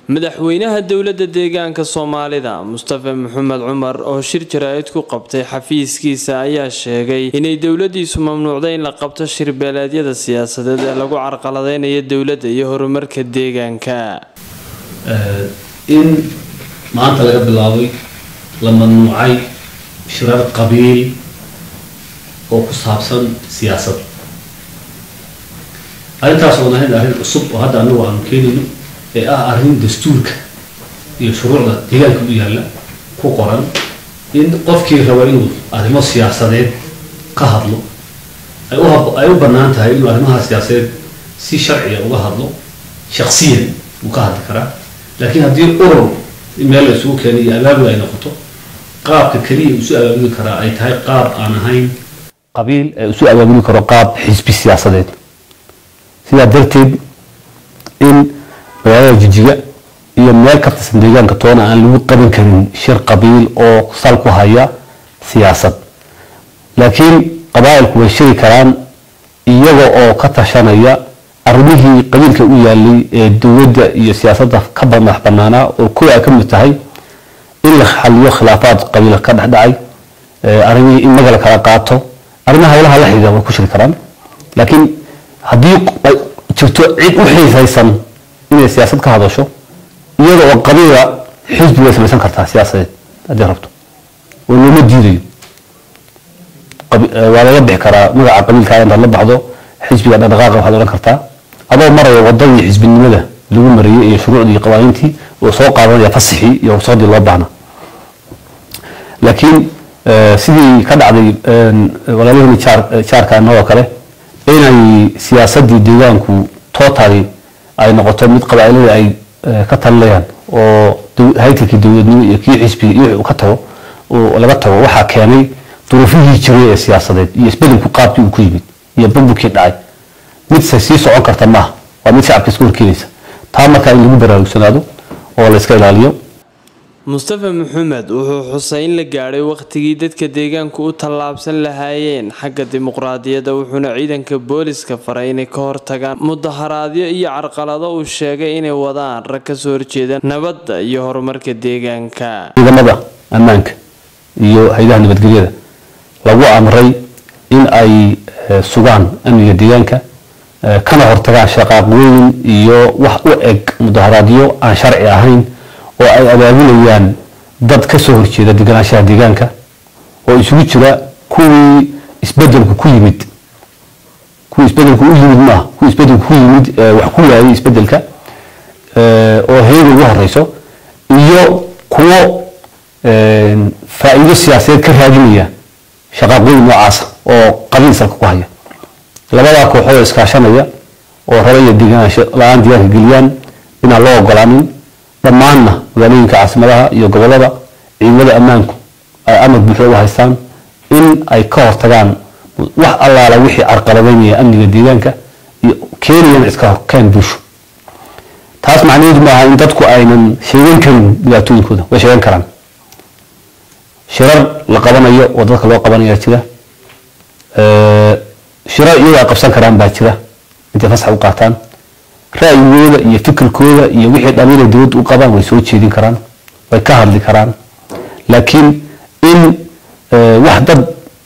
madaxweynaha dowladda deegaanka soomaalida mustafa maxamed cumar oo shir jaraa'id ku qabtay xafiiskiisa ayaa sheegay inay dowladiisu mamnuucday in la qabto shirbeeleedyada siyaasadeed ee lagu carqaladeynayo dowladda iyo horumarka deegaanka in maanta laga bilaabay la mamnuucay shirar qabiil oo ku saabsan siyaasad arrintaas oon ahayn arrin cusub oo hadda anagu aanu keenayno ee ah arrin dastuurka iyo shuruucda deegaanka u yaalla ku qoran in qofkii raba inuu arrimo siyaasadeed ka hadlo ay u hab- ay u bannaan tahay inuu arrimaha siyaasadeed si sharciya uga hadlo shaksiyan uu ka hadli karaa laakiin haddii urur meel la isugu keenay iyo abaabul ay noqoto qaabka keliya uu isu abaabuli karaa ay tahay qaab aan ahayn qabiil ee isu abaabuli karo qaab xisbi siyaasadeed sidaa darteed in magaalada jijiga iyo meel ka tirsan deegaanka toona aan lagu qaban karin shir qabiil oo sal ku haya siyaasad laakiin qabaa'ilku way shiri karaan iyaga oo ka tashanaya arrimihii qabiilka u yaalay ee dowladda iyo siyaasadda ka madax banaanaa oo kuwa ay ka mid tahay in la xaliyo khilaafaad qabiil ka dhexdhacay arrimihii in maga la kala qaato arrimaha hawlaha la xidhiidha way ku shiri karaan laakiin haddii ay jirto cid u xiisaysan inay siyaasad ka hadasho iyada oo qabiila xisbi way samaysan kartaa siyaasadeed haddii rabto oo looma diidayo qabi- eh, waa laga bixi karaa magaca qabiilkaa intaad la baxdo xisbiga dhaqdhaqaaqa waxaad odhan kartaa adoo maraya wadadii xisbinimada lagu mariyey iyo shuruucdii iyo qawaaniintii oo soo qaadanaya fasixii iyo ruqsadii loo baahna laakiin eh, sidii ka dhacday walaalahani jaar jaarkan oo kale inay siyaasadii deegaanku totally ay noqoto mid qabaa'ilada ay eh, ka talinayaan oo dow- haykalkii dowladnimo iyo kii xisbiga iyo wixii uu ka tago oo laga tago waxaa keenay duruufihii jiray ee siyaasadeed iyo isbedelku qaabkii uu ku yimid iyo burburkii dhacay mid se sii socon karta maaha waa mid shacabka iska horkeenaysa taa markaa in lagu baraarugsanaado oo la iska ilaaliyo mustafa maxamed wuxuu xusay in la gaadhay wakhtigii dadka deegaanku u tallaabsan lahaayeen xagga dimuqraadiyadda wuxuuna ciidanka booliska faray inay ka hortagaan mudaharaadyo iyo carqalado uu sheegay inay wadaan rag ka soo horjeeda nabadda iyo horumarka deegaanka ciidamada ammaanka iyo hay-adaha nabadgelyada lagu amray in ay eh, sugaan amniga deegaanka eh, kana hortagaan shaqaaqooyin iyo wax u eg mudaharaadyo aan sharci ahayn oo ay abaabulayaan dad ka soo horjeeda deganaanshaha deegaanka oo isugu jira kuwii isbedelku ku yimid kuwii isbedelku u yimid maaha kuwii isbedelku ku yimid eh, wax ku waayay isbedelka eh, oo hayada ugu horeyso iyo kuwo een, faa'iido siyaasadeed ka raadinaya shaqaaqooyin noocaasa oo qabiil salka ku haya labadaa kooxood oo iskaashanaya oo raba iyo deganaansho la-aan diyaarka geliyaan inaan loo ogolaanin dhammaanna magaalooyinka caasimadaha iyo gobolada ciidamada ammaanku ay amar buuxda u haystaan in ay ka hortagaan wax allaala wixii carqaladeynaya amniga deegaanka iyo keenayana iska horkeen bulsho taas macnaheedu maaha in dadku aynan sheegan karin dhibaatooyinkooda way sheegan karaan shirar la qabanayo oo dadka loo qabanayaa jira Eh, shirar iyagoo ay qabsan karaan baa jira intay fasax u qaataan ra'yigooda iyo fikirkooda iyo wixii dhaliil ay dowladda u qabaan way soo jeedin karaan way ka hadli karaan laakiin in eh, wax dad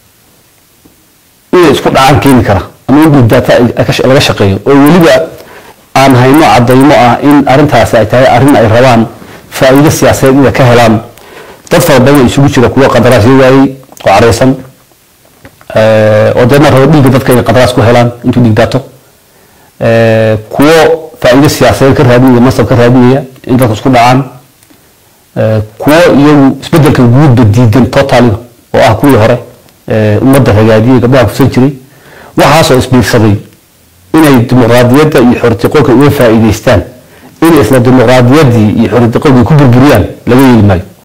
inay isku dhacaan keeni kara ama in guddaata ay- ay ka sh- laga shaqeeyo oo weliba aan hayno cadaymo ah in arrintaasi ay tahay arrin ay rabaan faa'iido siyaasadeed inay ka helaan dad fara badan oo isugu jira kuwo qandaraasyo waayey oo careysan Eh, oo deedna rabo dhiigga dadka inay qandaraas ku helaan intuu dhiig daato Eh, kuwo faa'iido siyaasadeed ka raadinaya masab ka raadinaya in dadka isku dhacaan Eh, kuwo iyagu isbedelka guudba diidan totally oo ah kuwii hore eh, ummadda ragaadiyey gabdhaha kusan jiray waxaasoo isbiirsaday inay dimuqraadiyadda iyo xoritiqoolka uga faa'iidaystaan inay isla dimuqraadiyaddii iyo xoritiqoolkii ku burburiyaan laga yeeli maayo